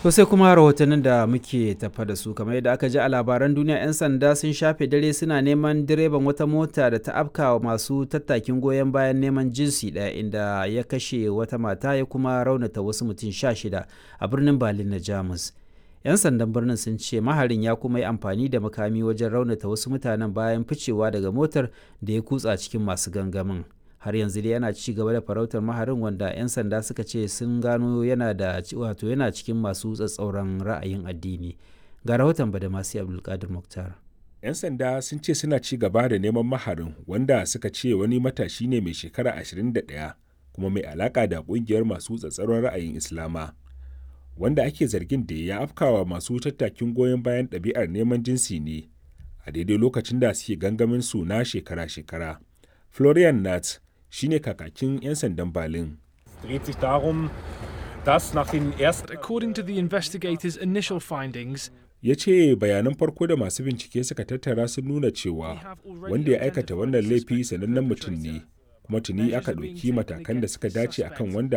To sai kuma rahotannin da muke tafa da su kamar yadda aka ji a labaran duniya 'yan sanda sun shafe dare suna neman direban wata mota da ta afka masu tattakin goyon bayan neman jinsi ɗaya inda ya kashe wata mata ya kuma raunata wasu mutum sha shida a birnin Berlin na Jamus. 'Yan sandan birnin sun ce maharin ya kuma yi amfani da makami wajen raunata wasu mutanen bayan ficewa daga motar da ya kutsa cikin masu gangamin. har yanzu dai yana ci gaba da farautar maharin wanda 'yan sanda suka ce sun gano yana da wato yana cikin masu tsatsauran ra'ayin addini ga rahoton badamasi abdulkadir muktar 'yan sanda sun ce suna ci gaba da neman maharin wanda suka ce wani matashi ne mai shekara 21 kuma mai alaka da kungiyar masu tsatsauran ra'ayin islama wanda ake zargin da ya afkawa masu tattakin goyon bayan ɗabi'ar neman jinsi ne a daidai lokacin da suke gangamin su na shekara-shekara florian nat shine kakakin 'yan sandan Berlin. According to the investigators' initial findings, ya ce bayanan farko da masu bincike suka tattara sun nuna cewa wanda ya aikata wannan laifi sanannen mutum ne kuma tuni aka ɗauki matakan da suka dace akan wanda